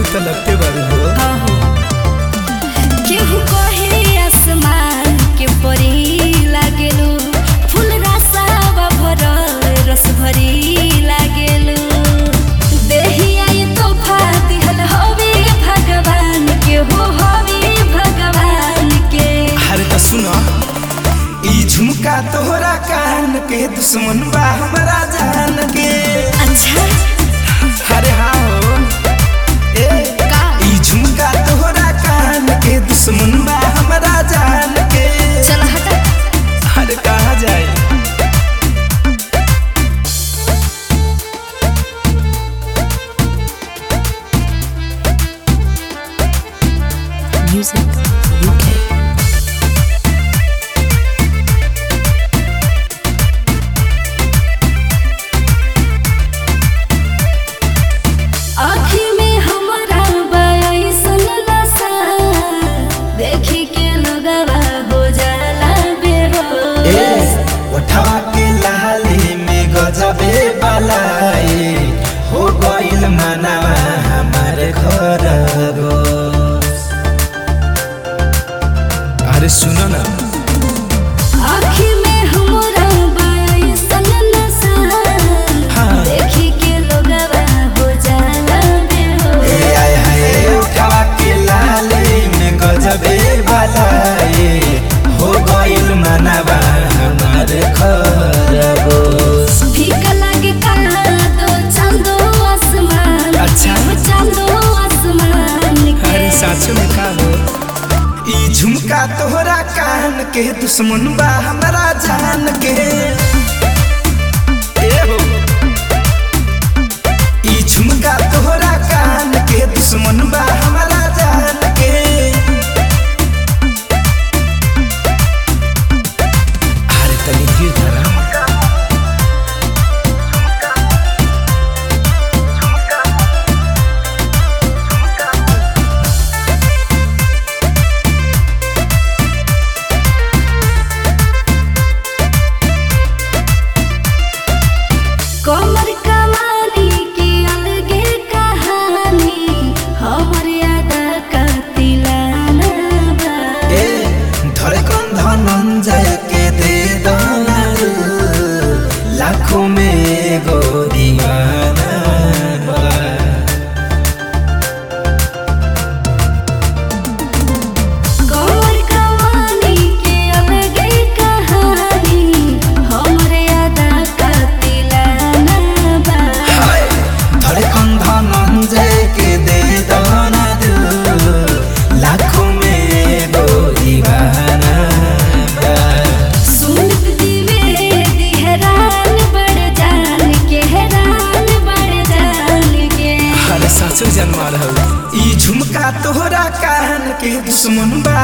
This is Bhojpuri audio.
तो लगते बारू हो केहू कहे आसमान के परी लागेलू फूल रसावा भरल रस भरी लागेलू देहिया ये तोहफा दिहल हवे भगवान के हो हवे भगवान के अरे तो सुनो ई झुमका तोहरा कान के दुश्मन बा हमरा जान के अच्छा अरे हाँ हो ए का ई झुमका तोहरा कान के दुश्मन बा हमरा जान के चल हटा अरे कहाँ जाए Music UK. आँखी में हमारा बयासन नशा देखी के लगवा हो जाला बेहोश उठवा के लाली में गजबे बलाई हो गइल मनवा हमार घर अरे सुनो ना आँखी में हमारा बयासन नशा हाँ। देखी के लगवा हो जाला बेहोश ए आय हाय उठवा के लाली में गजबे बलाई हो गइल मनवा हमार घर फीका लागे काला दो चांदो आसमान अच्छा। वो चांदो आसमान के अरे साचो में का हो ई झुमका तोहरा कान के दुश्मन बा हमरा जान के ए हो ई झुमका तोहरा कान के दुश्मन बा हमरा जान के अरे तनी धीर धरा कमर कमानी की अलगे कहानी हमर याद का तिलाना बा ए धड़कन धनंजय के दे दाना लाखों में एगो दीवाना बा। कमर कमानी की अलगे कहानी हमर याद का तिलाना बा हाय, धड़कन धनंजय के दे दाना लाखों में एगो दीवाना बा। सुनत द्विवेदी हैरान बड़ जान के हैरान बड़ जान के अरे सासु जन्मा रहू ई झुमका तोहरा कान के दुश्मन बा